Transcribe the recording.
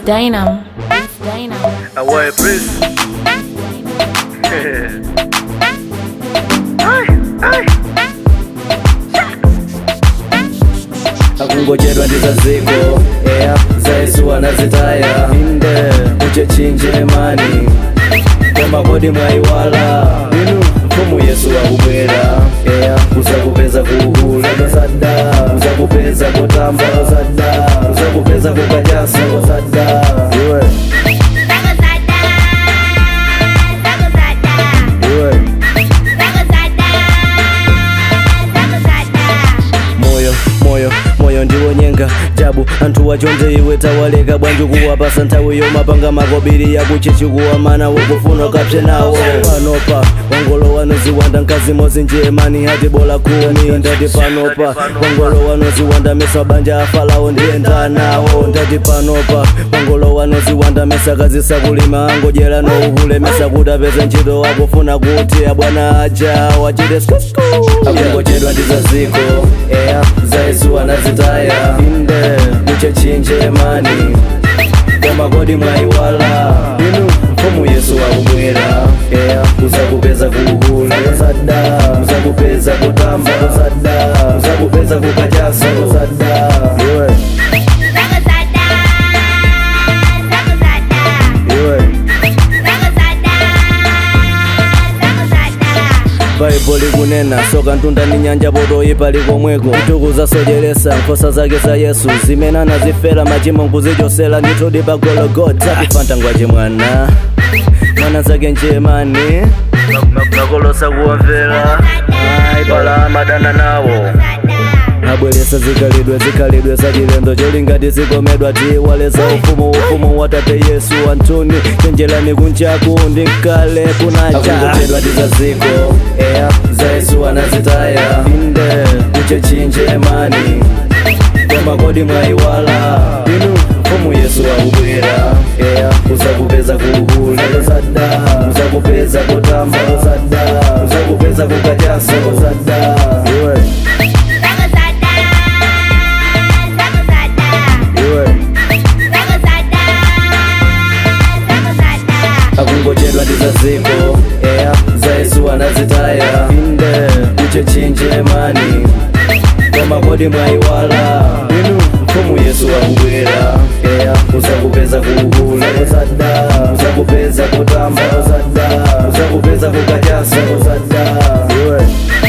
Dynam. It's Dynam. Away, please. akungocherwa ndizaziko eya zaisuwa nazitaya inde muchechinje mani komakodi mwaiwala inu mfumu yesu akubwera eya uzakupeza kuhula sada uzakupeza kutamba sada uzakupeza kukachasa sada iwe iwe moyo moyo moyo ndiwo nyenga jabu anthu wachonde iwe tawaleka bwanji kuwapasa nthawi yomapanga makobiri yakuchechikuwa mana wokufuna kapse nawo panopa wangolo wanoziwanda mkazi mozi njemani hati bola kumi ndati panopa wangolo wanoziwanda mesa banja afalawo ndiyenda nawo ndati panopa wangolo wanoziwanda mesa kazisakulima angojera nouhule mesa kuti apeze ntchito wakufuna kuti abwana aja wachite skusku akungochedwa ndizaziko eya zaisuwa nazitaya inde muchechinje mani komakodi mwaiwala inu mfumu yesu akubwera eya uzakupeza kuhula sada uzakupeza kutamba sada uzakupeza kukachasa sada iwe iwe baibo likunena soka ntunda ni nyanja potoyipa likomweko mtukuza socheresa nkhosa zake za yesu zimene anazifera machimo nkuzichosera ndithudi pa gologota kufanta ngwache mwana mwana zake njemani makolosa kuwamvera ayi pala amadana nawo abweresa zikhalidwe zikhalidwe zachilendo cholingati zikomedwa tiwaleza ufumu ufumu wa tate yesu antuni chenjerani kunjaku ndi mkale kunacha akungochedwa ndizaziko eya za yesu anazitaya inde kuchechinje mani komakodi mwaiwala inu mfumu yesu akubwera eya uzakupeza kuhula sada uzakupeza kutamba sada uzakupeza kukachasa sada iwe iwe akungochedwa ndizaziko eya za yesu anazitaya inde kuchechinje mani komakodi mwaiwala inu mfumu yesu akubwera eya uzakupeza kuhula sada uzakupeza kutamba sada uzakupeza kukachasa sada iwe